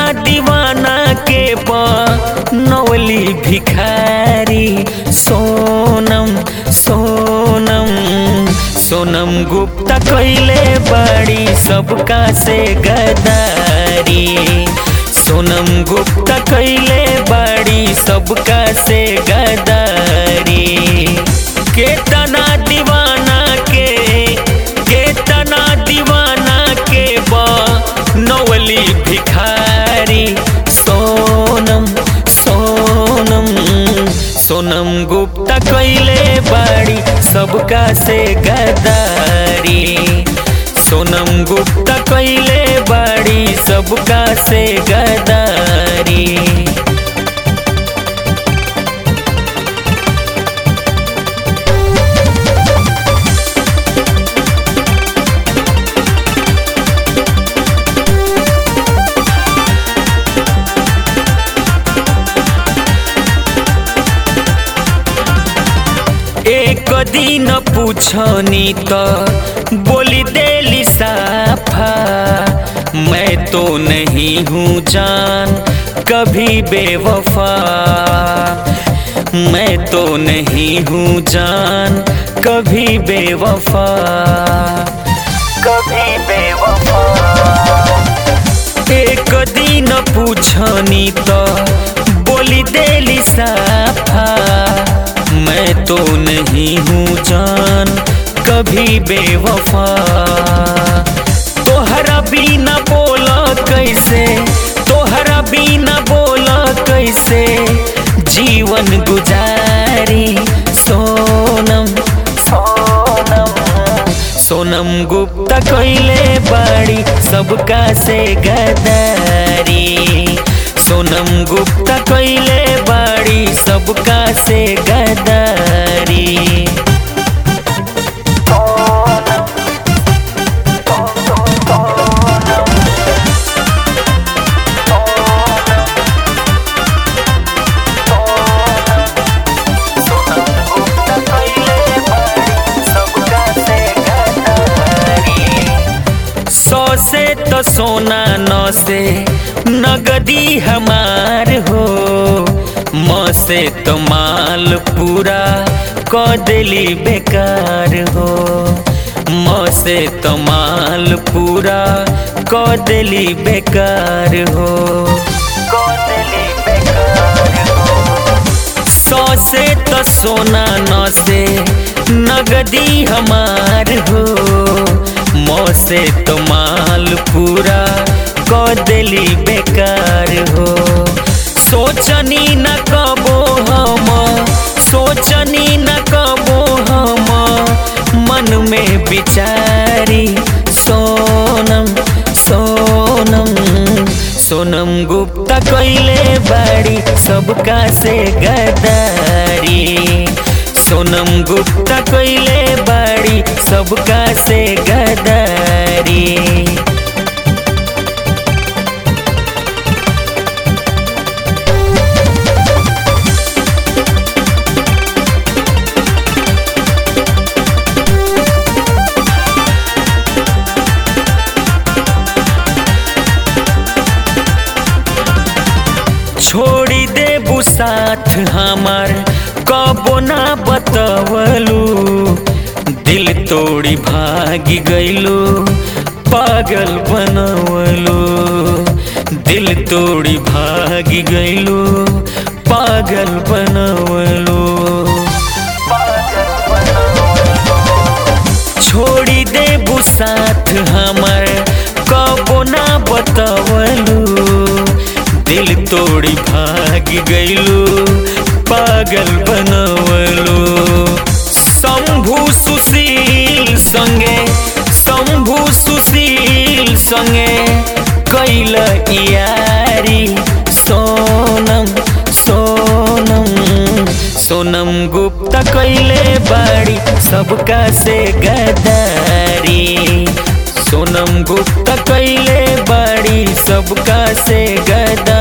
दीवाना के नवली भिखारी सोनम सोनम सोनम गुप्ता कैले बड़ी सबका से गदारी सोनम गुप्ता कैले बड़ी सबका से गदारी केतना दीवाना के केतना दीवाना के नवली भिखारी सोनम सोनम सोनम गुप्ता कैले बड़ी सबका से गदारी सोनम गुप्ता कैले बड़ी सबका से गदारी एक दिन पूछनी तो बोली देली साफा मैं तो नहीं हूँ जान कभी बेवफा मैं तो नहीं हूँ जान कभी बेवफा कभी बेवफा एक दिन पूछनी तो बोली देली साफा मैं तो नहीं हूँ जान कभी बेवफा तोहरा बिना बोला कैसे तोहरा बिना बोला कैसे जीवन गुजारी सोनम सोनम सोनम गुप्ता कैले बड़ी सबका से गदारी सोनम गुप्ता कैले बड़ी सबका से गदारी सौ से तो सोना नौ से नगदी हमार हो मौ से तो माल पूरा क दिली बेकार हो मौ से तो माल पूरा क दिली बेकार हो क दिली बेकार हो सौ से तो सोना नौ से नगदी हमार हो मौ से तो माल पूरा क दिली बेकार हो सोचनी न कबो हम सोचनी न कबो हम मन में बिचारी सोनम सोनम सोनम गुप्ता कैले बड़ी सबका से गदारी सोनम गुप्ता कैले बड़ी सबका से गदारी छोड़ी देबू साथ हमार कबो ना बतवलू दिल तोड़ी भागी गईलू पागल बनवलू दिल तोड़ी भागी गईलू पागल बनवलू छोड़ी देबू साथ हमार कबो ना बतवलू दिल तोड़ी भाग गईलू पागल बनवलू शंभु सुशील संगे शंभु सुशील संगे कैल यारी सोनम सोनम सोनम गुप्ता कैले बड़ी सबका से गदारी सोनम गुप्ता कैले बड़ी सबका से गदारी